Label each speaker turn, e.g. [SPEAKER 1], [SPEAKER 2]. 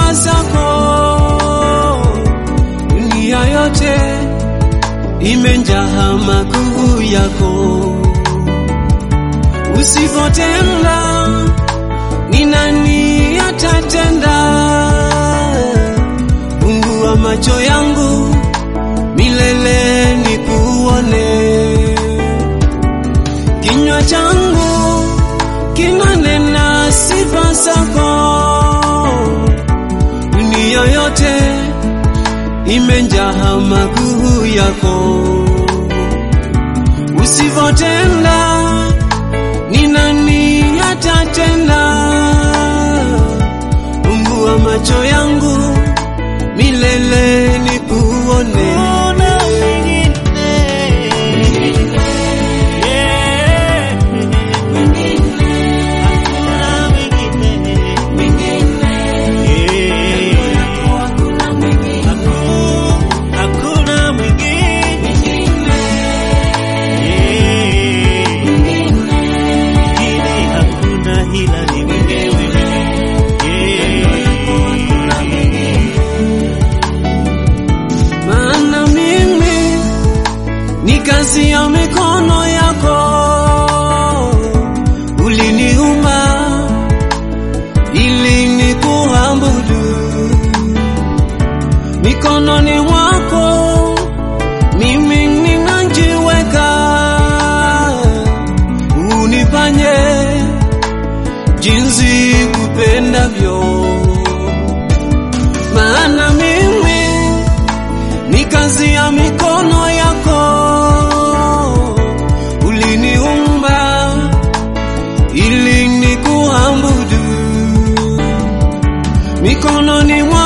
[SPEAKER 1] sifa zako, dunia yote imenjaa makuu yako. Usipotenda ni nani atatenda? Mungu wa macho yangu milele nikuone. Kinywa changu kinanena sifa zako, dunia yote imenjaa makuu yako. Usipotenda ni nani atatenda? Mungu wa macho yangu milele nikuone.
[SPEAKER 2] Hakuna mwingine. Yeah. Hakuna mwingine. Yeah. Haku- hakuna mwingine. Yeah. Mwingine hakuna ila ni wewe. Yeah.
[SPEAKER 1] maana mimi ni kazi ya mikono yako, uliniumba ili nikuabudu. Mikononi mwako mimi ninajiweka, unifanye jinsi kupendavyo, maana mimi ni kazi ya mikono yako, uliniumba ili nikuabudu. Mikononi mwa